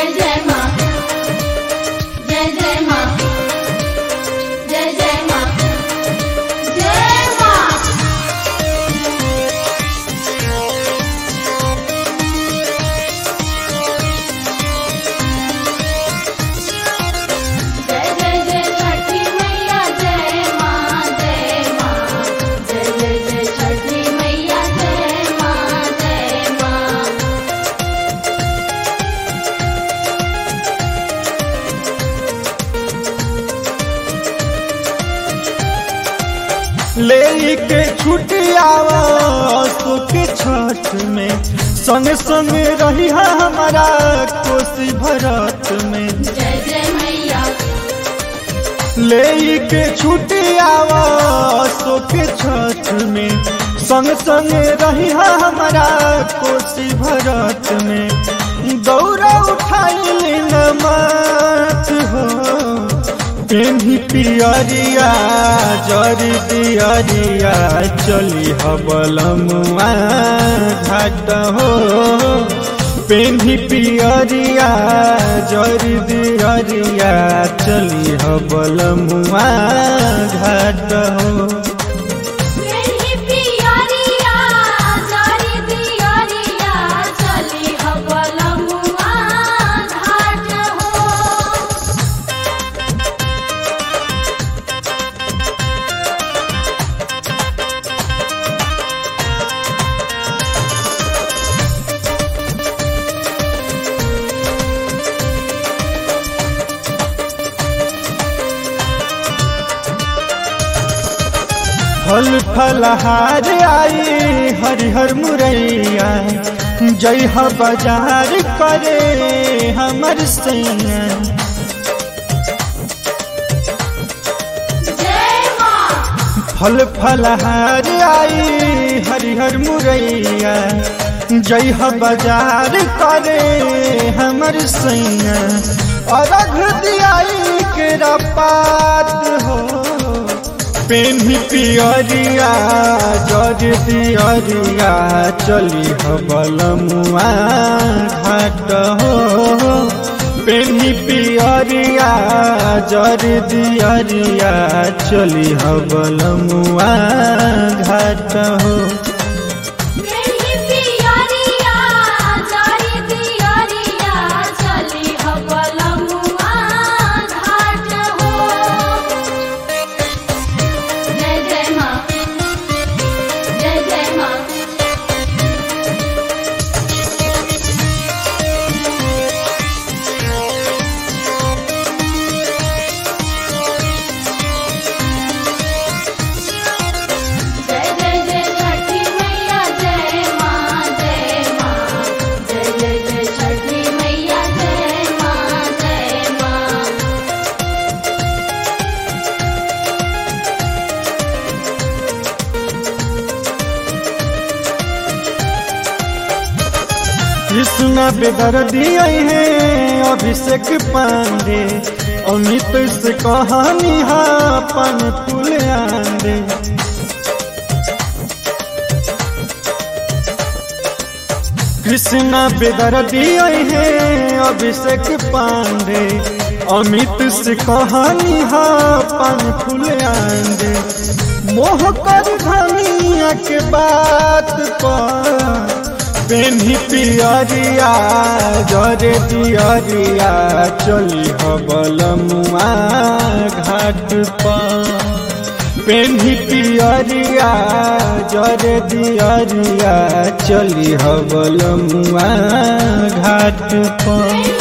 जय जय माँ जय जय माँ जय जय माँ जय माँ जय जय जय छठी मैया जय माँ जय माँ जय जय जय छठी मैया जय माँ जय माँ ले के छुटियावा सुख छठ में संग संग रही हमारा कोसी भरत में जय जय मैया ले के छुटियावा सुख छठ में संग संग रही हमारा कोसी भरत में दौरा उठाई न माथ हो पेन्ही पियरिया जरी दियरिया चली हबलमुआ घाट हो पेन्ही पियरिया जरी दियरिया चली हबलमुआ घाट हो मेरी पियरिया जारी दियरिया चली हबलमुआ घाट हो फल फलहार आई हरिहर मुरैया जय ह बाजार करे हमर सैया जय माँ फल फलहार आई हरिहर मुरैया जय ह बाजार करे हमर सैया अरघ दियाई के पात हो पेन्ही पियरिया जर दियरिया चली हबलमुआ घाट हो पेन्ही पियरिया जर दियरिया चली हबलमुआ घाट हो मेरी पियरिया जारी दियरिया चली हबलमुआ घाट हो जय जय माँ जय जय माँ जय जय जय छठी मैया जय माँ जय माँ जय जय जय छठी मैया जय माँ जय माँ कृष्णा बेदर्दी आई है अभिषेक पांडे अमित से कहानी हा पन फूल आंदे कृष्णा बेदर्दी आई है अभिषेक पांडे अमित से कहानी हा पन फूल आंदे मोह कर धनिया के बात पर पेन्ही पियरिया जरे दियरिया चली हबलमुआ घाट पर पेन्ही पियरिया जरे दियरिया चली हबलमुआ घाट पर